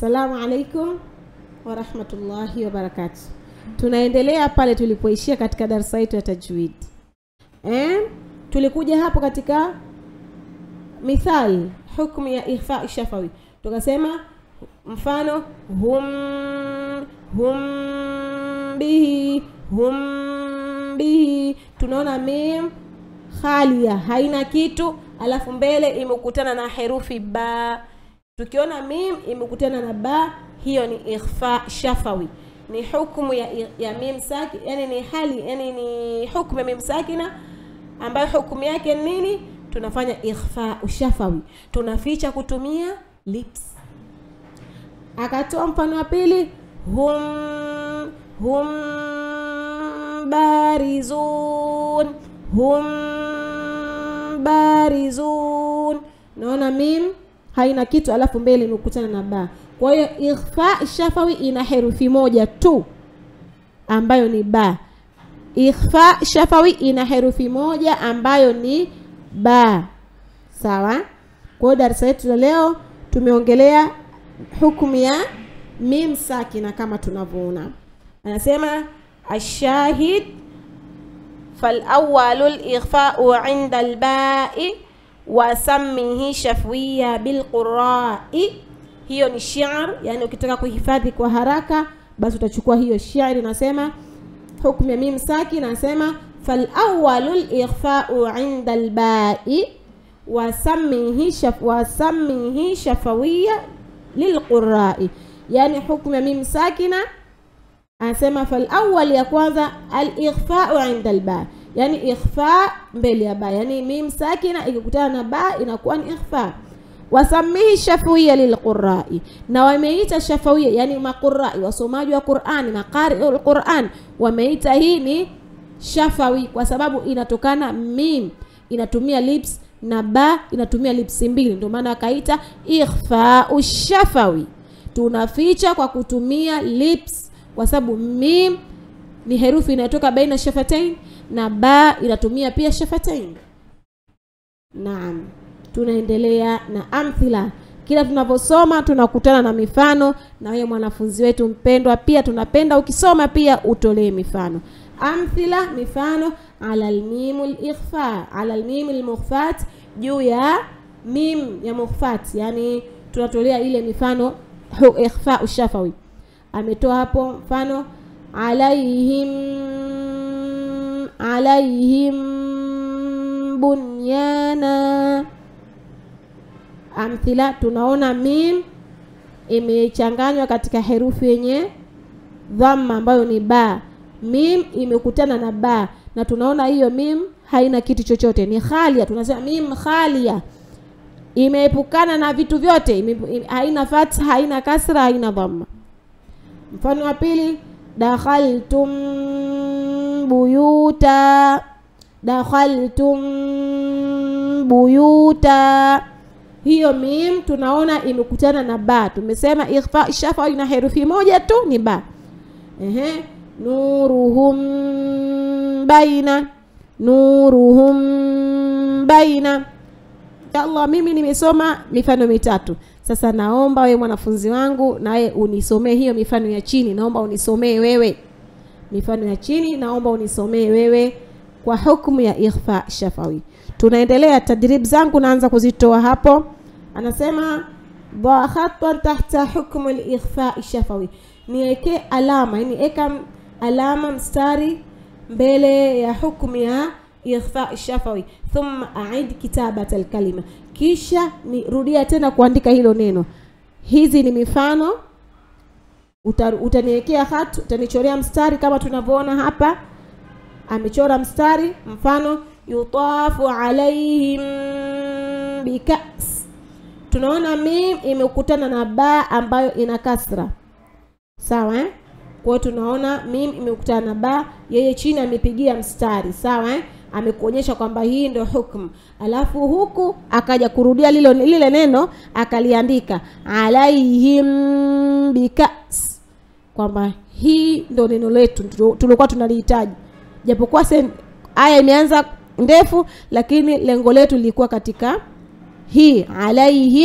Assalamu alaikum warahmatullahi wabarakatu. Tunaendelea pale tulipoishia katika darasa yetu ya tajwid. Eh, tulikuja hapo katika mithali hukmu ya ikhfa shafawi, tukasema mfano hum hum bihi hum bihi, tunaona mim khalia haina kitu, alafu mbele imekutana na herufi ba. Tukiona mim imekutana na ba, hiyo ni ikhfa shafawi, ni hukumu ya, ya mim saki, yani ni hali, yani ni hukumu ya mim sakina ambayo hukumu yake nini? Tunafanya ikhfa shafawi, tunaficha kutumia lips. Akatoa mfano wa pili, hum hum barizun hum barizun. Naona mim haina kitu, alafu mbele imekutana na ba. Kwa hiyo ikhfa shafawi ina herufi moja tu ambayo ni ba. Ikhfa shafawi ina herufi moja ambayo ni ba. Sawa. Kwa hiyo darasa letu la leo tumeongelea hukumu ya mim sakina kama tunavyoona. Anasema ashahid فالأول الإخفاء عند الباء وسمه شفوية بالقراء hiyo ni shi'r yani ukitaka kuhifadhi kwa haraka basi utachukua hiyo shi'r inasema hukmu ya mim saki nasema falawwalu likhfau inda albai wasammihi shaf, wasammihi shafawiya lilqurai yani hukmu ya mim sakina anasema falawwal ya kwanza alikhfau inda alba yani ikhfa mbele ya ba yani mim sakina ikikutana na ba inakuwa ni ikhfa wasamihi shafawia lilqurai na wameita shafawia yani maqurai wasomaji wa qurani maqariul quran wameita hii ni shafawi kwa sababu inatokana mim inatumia lips na ba inatumia lips mbili ndio maana akaita ikhfau shafawi tunaficha kwa kutumia lips kwa sababu mim ni herufi inayotoka baina shafatain na ba inatumia pia shafatain. Naam, tunaendelea na amthila. Kila tunavyosoma tunakutana na mifano, na wewe mwanafunzi wetu mpendwa, pia tunapenda ukisoma pia utolee mifano. Amthila, mifano ala almimu likhfa, ala almimu lmukhfat, juu ya mim ya mukhfat, yani tunatolea ile mifano ikhfa ushafawi ametoa hapo mfano alaihim alaihim bunyana amthila tunaona mim imechanganywa katika herufi yenye dhamma ambayo ni ba mim imekutana na ba na tunaona hiyo mim haina kitu chochote ni khalia tunasema mim khalia imeepukana na vitu vyote ime, ime, haina fatha haina kasra haina dhamma mfano wa pili dakhaltum buyuta dakhaltum buyuta hiyo mim tunaona imekutana na ba tumesema ikhfa shafa ina herufi moja tu ni ba ehe nuruhum baina nuruhum baina Allah mimi nimesoma mifano mitatu sasa naomba wewe mwanafunzi wangu nawe unisomee hiyo mifano ya chini naomba unisomee wewe mifano ya chini naomba unisomee wewe kwa hukumu ya ikhfa shafawi tunaendelea tadrib zangu naanza kuzitoa hapo anasema dha khatwan tahta hukmu al-ikhfa shafawi niweke alama yani eka alama mstari mbele ya hukumu ya ikhfa shafawi thumma aid kitabat alkalima kisha nirudia tena kuandika hilo neno hizi ni mifano Uta, utaniwekea hat utanichorea mstari kama tunavyoona hapa amechora mstari mfano yutafu alaihim bikas tunaona mim imekutana na ba ambayo ina kasra sawa eh? kwa tunaona mim imekutana na ba yeye chini amepigia mstari sawa eh? amekuonyesha kwamba hii ndio hukumu alafu huku akaja kurudia lilo, lile neno akaliandika alaihim bikas kwamba hii ndio neno letu tulikuwa tunalihitaji japokuwa aya imeanza ndefu lakini lengo letu lilikuwa katika hii alaihim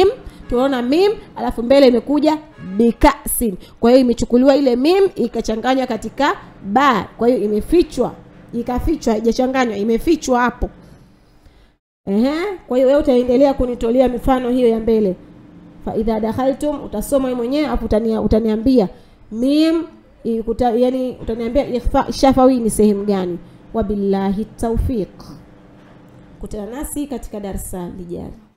tunaona mim alafu mbele imekuja bikasin kwa hiyo imechukuliwa ile mim ikachanganywa katika ba kwa hiyo imefichwa ikafichwa haijachanganywa imefichwa hapo Ehe, kwa hiyo wewe utaendelea kunitolea mifano hiyo ya mbele fa idha dakhaltum utasoma wewe mwenyewe hapo utania, utaniambia mim ikuta, yani utaniambia ikhfa shafawi ni sehemu gani wabillahi tawfiq kutana nasi katika darasa lijalo